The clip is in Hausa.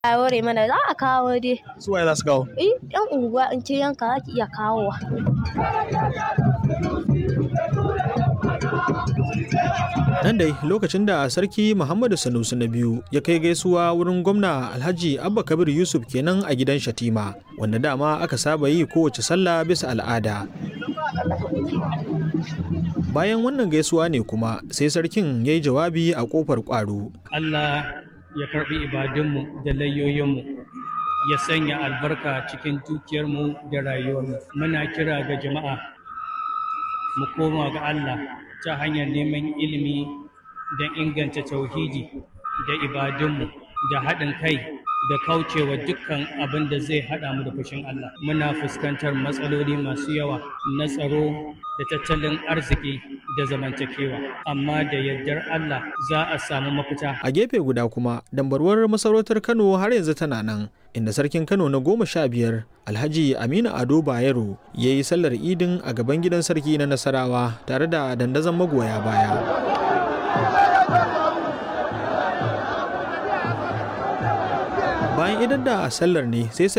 a ware mana za a kawo dai. Su waye za su kawo? Eh, yan unguwa in ce yanka za ki iya kawowa. Nan dai lokacin da Sarki Muhammadu Sanusi na biyu ya kai gaisuwa wurin gwamna Alhaji Abba Kabir Yusuf kenan a gidan Shatima, wanda dama aka saba yi kowace sallah bisa al'ada. Bayan wannan gaisuwa ne kuma sai sarkin ya yi jawabi a ƙofar ƙwaro. Allah ya karɓi ibadunmu da layoyinmu ya sanya albarka cikin dukiyarmu da rayuwarmu muna kira ga jama'a mu koma ga Allah ta hanyar neman ilimi don inganta tauhidi da ibadunmu da haɗin kai da kaucewa dukkan abin da zai haɗa mu da fushin Allah muna fuskantar matsaloli masu yawa na tsaro da tattalin arziki da zamantakewa amma da yardar Allah za a samu mafita A gefe guda kuma dambarwar masarautar Kano har yanzu tana nan inda sarkin Kano na goma sha biyar Alhaji Aminu Ado Bayero ya yi sallar idin a gaban gidan sarki na Nasarawa tare da dandazon magoya baya. Bayan idan da sallar ne sai